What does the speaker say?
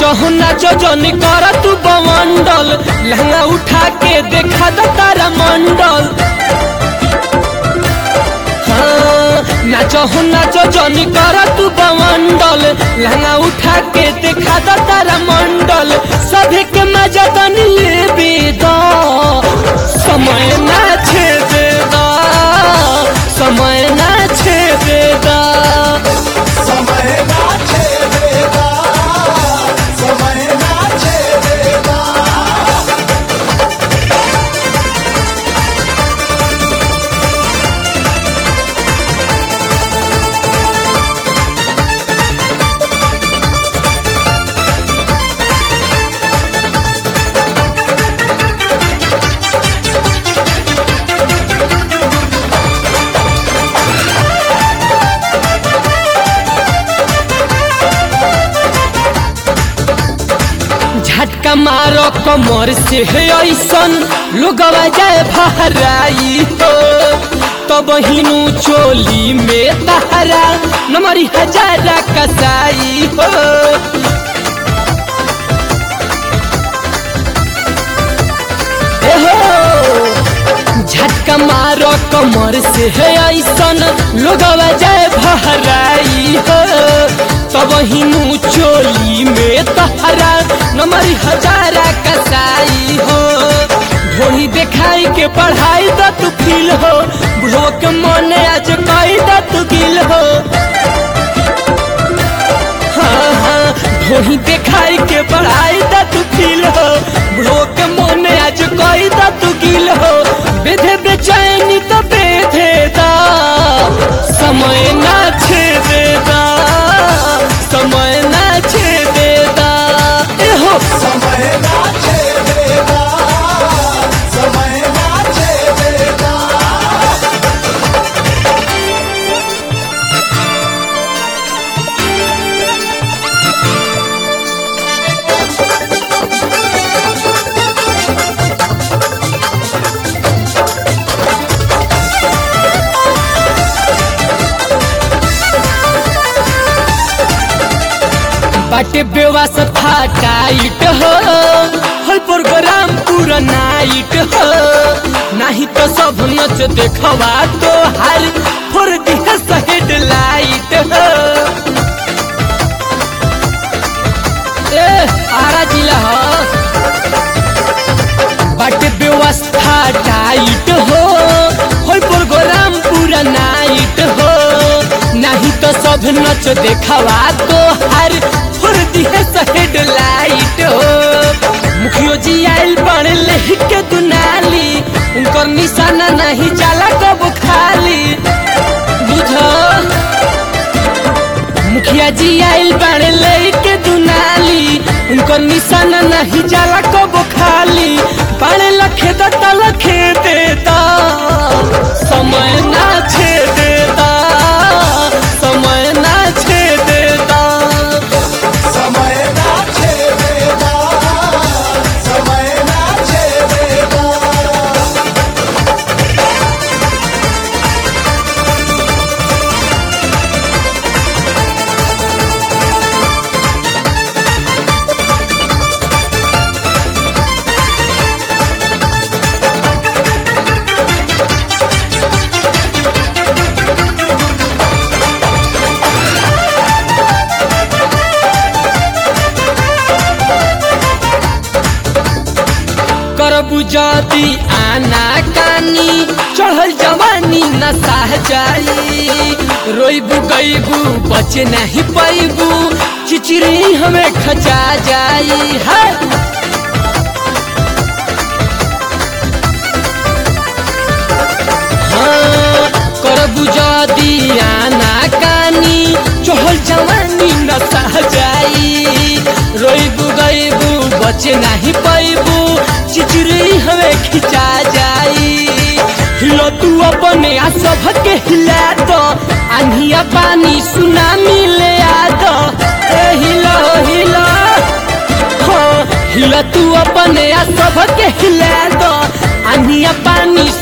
नाचो नाचो जनी कर तू बमंडल लहंगा उठा के देखा द तारा मंडल हाँ, नाचो नाचो जनी कर तू बमंडल लहंगा उठा के देखा द तारा मंडल सभी के मजा तनी लेबे द समय ना छेदे द समय ना छेदे द समय ना छेदेगा समय ना छेदेगा झटका मारो कमर से है ऐसन लोगवा जाए भराई हो तब हिनू चोली में तहरा नमरी हजारा कसाई हो ए हो झटका मारो कमर से है ऐसन लोगवा जाए भराई हो तब हिनू चोली में तहरा नमर हजारा कसाई हो ढोली देखाई के पढ़ाई द तू फील हो बुढ़ो के मन आज कई द तू गिल हो हाँ हाँ ढोली देखाई के पढ़ाई द तू फील हो बुढ़ो के मन आज कई द तू गिल हो बेधे बेचैनी तो बेधे दा समय ना छेदे दा समय ना छेदे दा एहो समय ना छेदेगा समय ना छेदेगा बाटे व्यवस्था टाइट हो हर प्रोग्राम पूरा नाइट हो नहीं तो सब नच देखवा तो हर फोर दिया हेड लाइट हो ए आरा जिला हो बाटे व्यवस्था टाइट हो हर प्रोग्राम पूरा नाइट हो नहीं तो सब नच देखवा तो हर फुर्ती है हेड लाइट हो मुखियो जी आइल बन ले के दुनाली उनकर निशाना नहीं जाला कब खाली बुझो मुखिया जी आइल बन ले के दुनाली उनकर निशाना नहीं जाला कब खाली बड़े लखे दता लखे देता समय ना छे देता समय ना छे देता समय ना छेदेगा समय ना छेदेगा करबू जदी आना कानी चढ़ल जवानी नशा जाई रोइबू गईबू बचे नहीं पैबू चिचरी हमें खचा जाई है हाँ, करबू जदी आना कानी चढ़ल जवानी नशा जाई रोइबू गईबू बचे नहीं पैबू चिचरी हमें खिंचा जाई हिलो तू अपने आ सबके हिला दो आंधिया पानी सुनामी ले आ दो ए हिलो हिलो हो हिला तू अपने आ सबके हिला दो आंधिया पानी